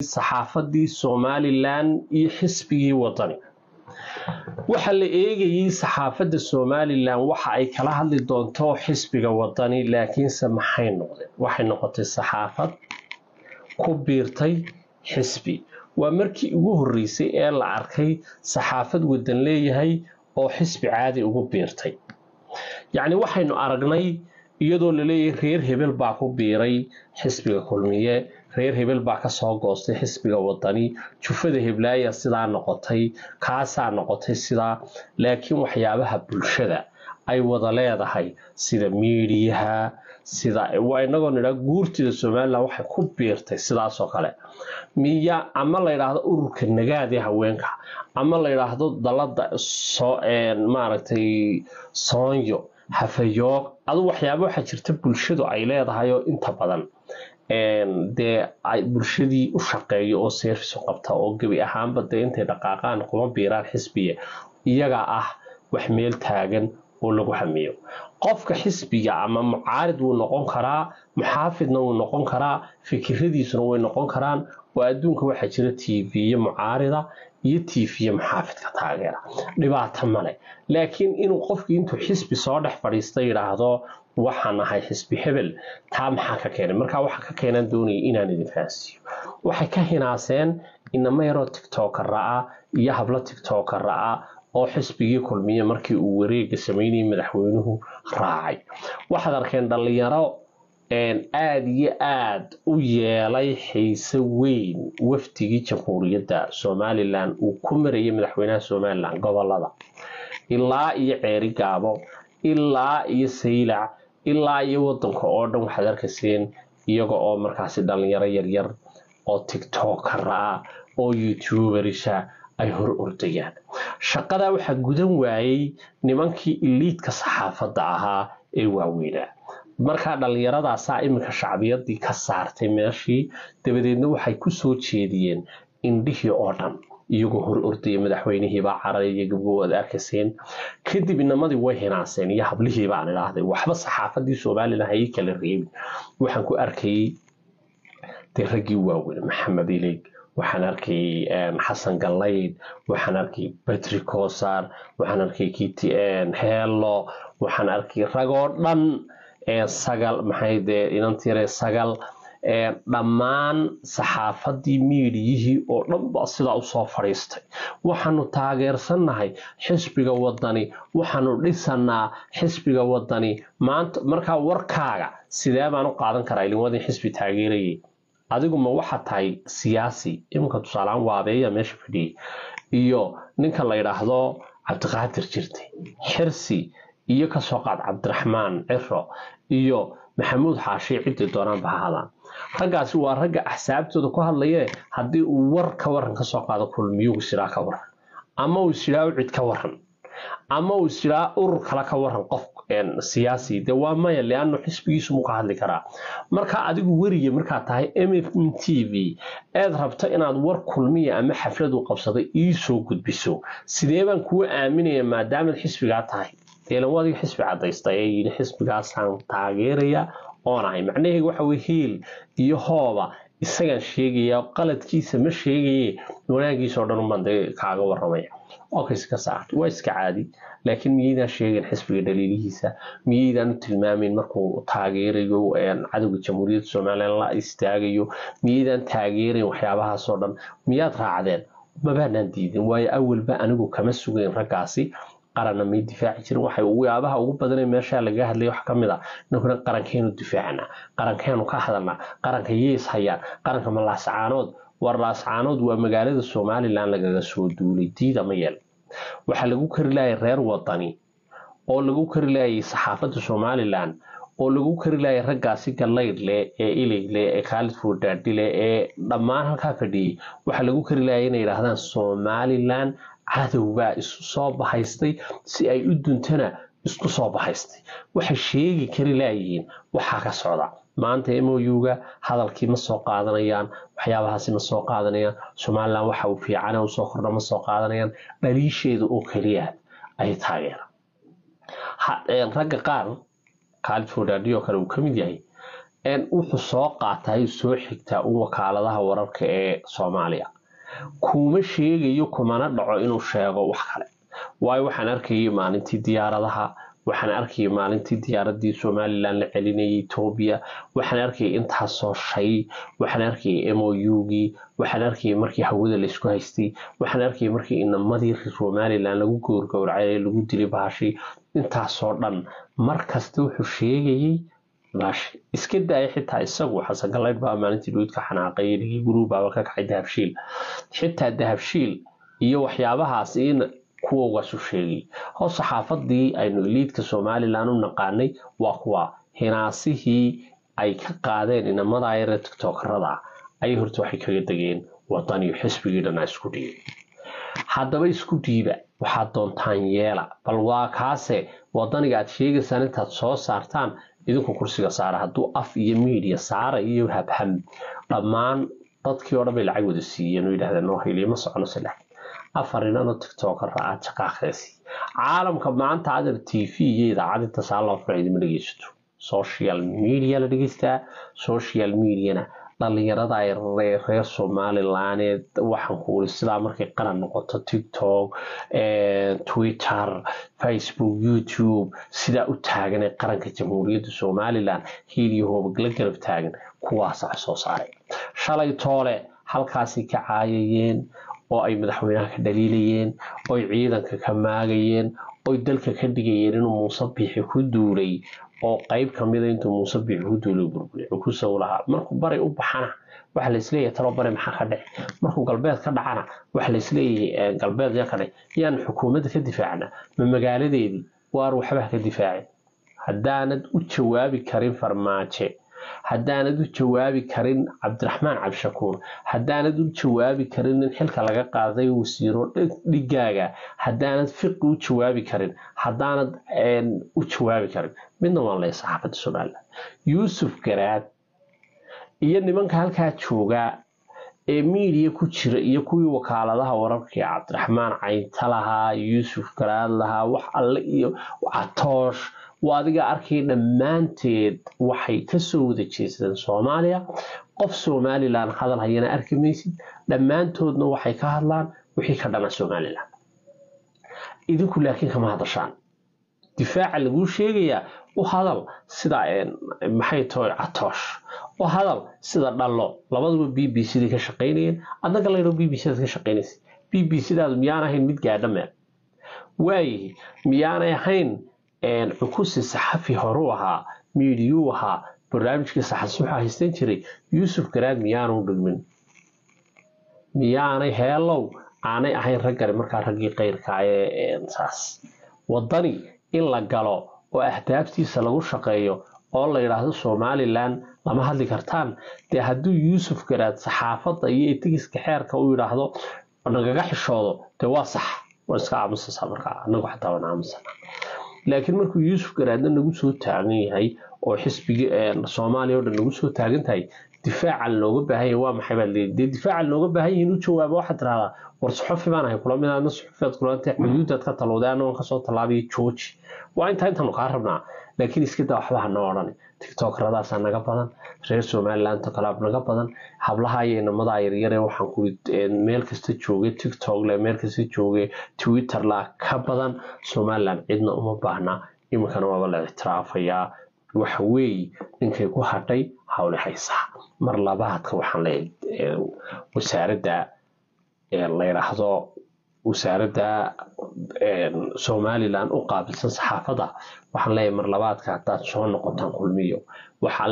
saxaafadii somalilan iyo xisbigii wadani waxaa la eegayey saxaafadda somalilan waxa ay kala hadli doonto xisbiga wadani laakiinse maxay noqdeen waxay noqotay saxaafad ku biirtay xisbi waa markii ugu horreysay ee la arkay saxaafad wadan leeyahay oo xisbi caadi ugu biirtay yacni waxaynu aragnay iyadoo laleeyahay reer hebel baa ku biiray xisbiga kulmiye reer hebel baa kasoo goostay xisbiga wadani jufada heblaaya sidaa noqotay kaasaa noqotay sidaa laakiin waxyaabaha bulshada ay wada leedahay sida miidiyaha sida waa inagoo nidhaa guurtida somalilan waxay ku biirtay sidaasoo kale miya ama la yidhaahdo ururka nagaadee haweenka ama la yidhaahdo dalada maaragtay soonyo hafayoog adu waxyaaba waxaa jirta bulshadu ay leedahay oo inta badan dee bulshadii u shaqeeyo oo service u qabta oo gebi ahaanba dee intay dhaqaaqaan kuma biiraan xisbiga iyagaa ah wax meel taagan oo lagu hamiyo qofka xisbiga ama mucaarid wuu noqon karaa muxaafidna wuu noqon karaa fikiradiisuna way noqon karaan oo adduunka waxaa jira tviye mucaarida iyo tviye muxaafidka taageera dhibaato male laakiin inuu qofkii intuu xisbi soo dhex fadhiista yidhaahdo waxaan ahay xisbi hebel taa maxaa ka keenay markaa waxa ka keenan doonaya inaan idin fahansiiyo waxay ka hinaaseen inama yaroo tiktokara ah iyo hablo tiktokara ah oo xisbigii kulmiye markii uu wareega sameynayay madaxweynuhu raacay waxaad arkeen dhalinyaro aada iyo aada u yeelay xiise weyn wafdigii jamhuuriyadda somalilan uu ku marayay madaxweynaha somalilan gobolada ilaa iyo ceeri gaabo ilaa iyo saylac ilaa iyo wadanka oo dhan waxaad arkayseen iyaga oo markaasi dhalinyaro yaryar oo tiktokara ah oo youtuberisha ay hor ordayaan shaqadaa waxaa gudan waayey nimankii iliidka saxaafadda ahaa ee waaweynaa markaa dhallinyaradaasaa iminka shacbiyadii ka saartay meeshii dabadeedna waxay ku soo jeediyeen indhihii oo dhan iyagoo hor ordaya madaxweynihiibaa carar iyo gabgo ad arkayseen kadib inamadii way hinaaseen iyo hablihii baan idhaahday waxba saxaafadii somalilan hayay kala reebin waxaan ku arkayay dee raggii waaweyn maxamed ilig waxaan arkay xasan gallayd waxaan arkay batri koosar waxaan arkay kiti heelo waxaan arkay ragoo dhan sagal maxay dee inantire sagal dhammaan saxaafadii miidiyihii oo dhan ba sidaa usoo fadhiistay waxaanu taageersannahay xisbiga wadani waxaanu dhisanaa xisbiga wadani maanta markaa warkaaga sidee baan u qaadan karaa ilin wadin xisbi taageerayay adigu ma waxaa tahay siyaasi iminka tusaaleaan waabeeya meesha fadhiyay iyo ninka la yidhaahdo cabdiqaadir jirtay xirsi iyo kasoo qaad cabdiraxmaan ciro iyo maxamuud xaashi ciddii doonaanba ha hadaan raggaasi waa ragga axsaabtooda ku hadlayee haddii uu war ka waran kasoo qaado kulmiyugu siraa ka waran ama uu siraa ucid ka waran ama uu siraa urur kale ka waran qof siyaasi dee waa maya liano xisbigiisu muu ka hadli karaa marka adigu weriga markaad tahay m m t v eed rabto inaad war kulmiya ama xafladu qabsaday iisoo gudbiso sidee baan kuu aaminaya maadaamaad xisbigaa tahay deelan wadiga xisbi cadaysta ee yidhi xisbigaasaan taageeraya oon ahay macnaheegu waxa weye hiil iyo hooba isagaan sheegaya qaladkiisa ma sheegaye wanaagiisa oo dhan umaan dee kaaga waramaya okay iska saarto waa iska caadi laakiin miyaydaan sheegin xisbiga dhaliilihiisa miyaydaan u tilmaamayn markuu taageerayo cadowga jamhuuriyadda somalilan la istaagayo miyaydaan taageerayn waxyaabahaasoo dhan miyaad raacdeen mabaanaan diidin waayo awalba anigu kama sugayn raggaasi qaranna may difaaci jirin waxay yaabaha ugu badanee meesha lagaga hadlaya wax ka mid a ninkuna qarankeenu difaacana qarankeenu ka hadalna qaranka yees hayaan qaranka ma laascaanood war laascaanood waa magaalada somalilan lagaga soo duulay diida ma yeel waxaa lagu kari laayay reer wadani oo lagu kari laayay saxaafadda somalilan oo lagu kari laayay raggaasi gallaydhle ee iligle ee khaalid fuudhaadhile ee dhammaan halkaa fadhiyey waxaa lagu kari laayay inay yidhaahdaan somalilan cadowbaa isu soo bahaystay si ay u duntana isku soo bahaystay waxay sheegi kari laayihiin waxaa ka socda maanta mouga hadalkii ma soo qaadanayaan waxyaabahaasi ma soo qaadanayaan somalilan waxa uu fiican usoo kordha ma soo qaadanayaan dhaliisheeda oo keliya ay taageeraan ragga qaar khaalid foodhaadhiyo kale uu ka mid yahay wuxuu soo qaatay soo xigtaa un wakaaladaha wararka ee soomaaliya kuma sheegayo kumana dhaco inuu sheego wax kale waayo waxaan arkayay maalintii diyaaradaha waxaan arkayay maalintii diyaaradii somalilan la celinayay etoobiya waxaan arkayay intaasoo shay waxaan arkayay mougii waxaan arkayay markii hawada laysku haystay waxaan arkayay markii inamadii somalilan lagu gowrgowracay lagu dilay bahashi intaasoo dhan mar kasta wuxuu sheegayay baashi iska daaya xitaa isagu xasan galaydh baa maalintii dhuudka xanaaqay dhigii guruubaaba ka kacay dahabshiil xitaa dahabshiil iyo waxyaabahaas in kuwogaasu sheegay hoos saxaafadii aynu iliidka somalilan u naqaanay waa kuwa hinaasihii ay ka qaadeen inamada yare tiktokarada ayay horta waxay kaga degeen wadaniyo xisbigii dhanaa isku dhiibay haddaba isku dhiiba waxaad doontaan yeela bal waa kaase wadaniga aad sheegaysaan intaad soo saartaan idinku kursiga saara hadduu af iyo miidiya saara iyo habham dhammaan dadkii oo dhan bay lacag wada siiyeen oo yidhahdeen noo heliya ma socono saddex afar inanoo tiktokara aad shaqaaqeesi caalamka maanta adar t v iyo idaacad inta saa loo furay idima dhegeysato social media la dhegeystaa social mediana dhalinyarada ay reer somalilaneed waxaan ku uri sidaa markay qaran noqoto tiktok twitter facebook youtube sidaa u taagan ee qaranka jamhuuriyadda somalilan hiiliyo hoobagla garab taagan kuwaasa soo saaray shalay toole halkaasay ka caayayeen oo ay madaxweynaha ka dhaliilayeen oy ciidanka ka maagayeen oy dalka ka dhigayeen inuu muuse biixi ku duulay oo qeyb kamida intuu muuse biixi ku duulay burburi cukusow lahaa markuu bari u baxana waxa laisleeyahay talo bari maxaa ka dhici markuu galbeed ka dhacana waxa laisleeyahay galbeed yaa ka dhici yaan xukuumadda ka difaacna ma magaaladeedii waar waxbaha ka difaacin haddaanad u jawaabi karin farmaaje haddaanad u jawaabi karin cabdiraxmaan cabdishakuur haddaanad u jawaabi karin in xilka laga qaaday wasiiro dhigaaga haddaanad fiqi u jawaabi karin haddaanad u jawaabi karin midna waan leeya saxaafadda somalilan yuusuf garaad iyo nimanka halkaa joogaa ee miidiya ku jira iyo kuwii wakaaladaha wararka ee cabdiraxmaan caynta lahaa yuusuf garaad lahaa wax alle iyo catoosh waa adiga arkay dhammaanteed waxay kasoo wada jeesadeen soomaaliya qof somalilan hadal hayana arki maysid dhammaantoodna waxay ka hadlaan wixii ka dhana somalilan idinku laakiin kama hadashaan difaaca laguu sheegayaa u hadal sida maxay tahay catoosh u hadal sida dhallo labaduba b b c da ka shaqaynayeen adnaga laydho b b c daad ka shaqaynaysa b b c daadu miyaan ahayn mid gaadha meel waayihi miyaanay ahayn cukusi saxafi horuu ahaa miidiyuu ahaa barnaamijkii saxasuuxa haystan jiray yuusuf garaad miyaanu dhigmin miyaanay heelow aanay ahayn raggani markaa raggii qayrka ee saas wadani in la galo oo ahdaabtiisa lagu shaqeeyo oo la yidhaahdo somalilan lama hadli kartaan dee hadduu yuusuf garaad saxaafadda iyo etigiska xeerka u yidhaahdo nagaga xishoodo dee waa sax waan iska aamusasa markaa anagu xataa waan aamusana laakiin markuu yuusuf garaadna nagu soo taagan yahay oo xisbigii soomaaliya oo dhan nagu soo taagan tahay difaacan looga baahan yahay waa maxay baad leedahay dee difaacan looga baahan yahay inuu jawaabo waxaad tirahdaa war suxufi baan ahay kula mid aadna suxufiyaad kulantay xuduudaad ka talowday annagoon kasoo tallaabiyo jooji waa intaa intaanu kaa rabnaa laakiin iska daa waxba hanoo odhan tiktokradaasa naga badan reer somaliland kalaab naga badan hablaha iyo inamadaa yaryare waxaan ku meel kasta jooge tiktok le meel kasta jooge twitter la ka badan somaliland cidna uma baahna iminkana waaba la ictiraafayaa waxa weeye ninkay ku hadhay hawle haysaa mar labaadka waxaan leeyahay wasaaradda la yidhaahdo wasaaradda somalilan u qaabilsan saxaafadda waxaan leeyahay mar labaadka haddaad soo noqotaan kulmiyo